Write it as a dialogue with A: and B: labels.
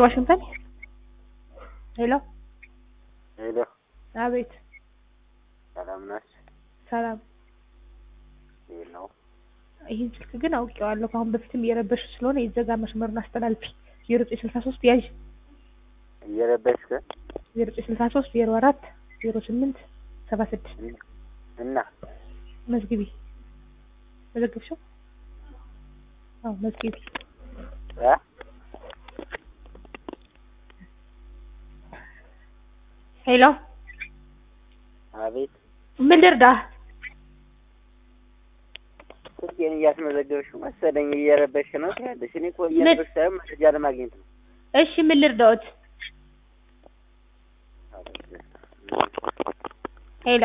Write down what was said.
A: ከዋሽንግተን ሄሎ
B: ሄሎ፣
A: አቤት
B: ሰላም ናችሁ?
A: ሰላም
B: ይህ ነው
A: ይህን ስልክ ግን አውቄዋለሁ ከአሁን በፊትም እየረበሽ ስለሆነ የዘጋ መስመሩን አስተላልፊ ዜሮ ዘጠኝ ስልሳ ሶስት ያዥ
B: እየለበስክ
A: ዜሮ ዘጠኝ ስልሳ ሶስት ዜሮ አራት ዜሮ ስምንት ሰባ ስድስት
B: እና
A: መዝግቢ መዘግብሽው አዎ መዝግቢ
B: እ
A: ሄሎ
B: አቤት
A: ምን ልርዳህ
B: ስልኬን እያስመዘገብሽ መሰለኝ እየረበሽ ነው ትያለሽ። እኔ እኮ እየረበሽ ሳይሆን መረጃ ለማግኘት ነው።
A: እሺ ምን ልርዳዎት